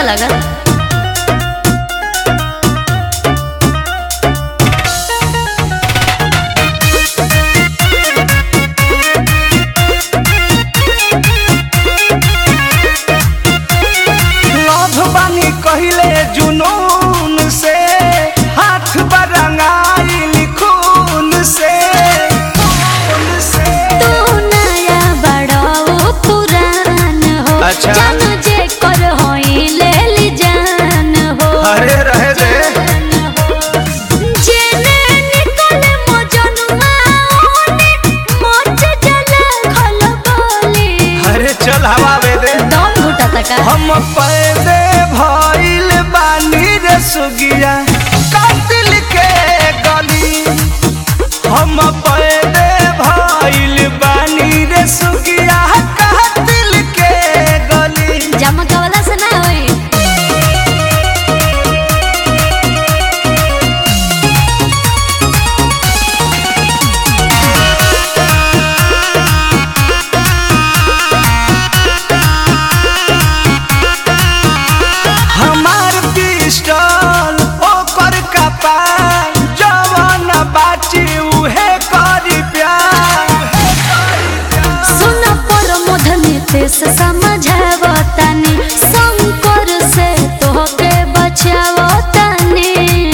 लागल लभ बानी कहिले जुनून से हाथ बरंगाइल खून से खून से तू नया बड़ा वो पुरान हो अच्छा। जानो जे कर होई ले ली जान हो अरे रहे दे जेने निकले मोजनुआ ओने मोच जला खल बोली अरे चल हवा बे दे दम घुटा तका हम पैदे भइल बानी रे सुगिया कातिल के गली हम पैदे भइल बानी रे सुगिया कातिल के गली जमकवला से ना होई हमार पिस्टल ओकर कपाल जवान बाची उहे करी प्यार सुन पर मधने ते से समझावतानी शंकर से तोहके बचावतानी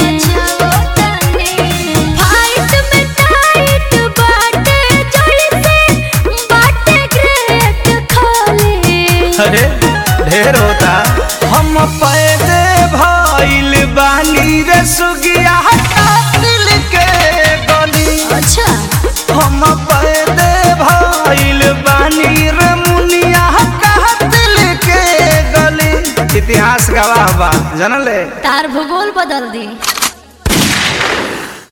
फाइट में टाइट बाटे जड़ी से बाटे ग्रेट खाली अरे ढेर होता हम पैदे भइल बानी रे सुगिया कातिल के गली अच्छा हम पैदे भइल बानी रे मुनिया कातिल के गली इतिहास गवाह बा जानले तार भूगोल बदल दी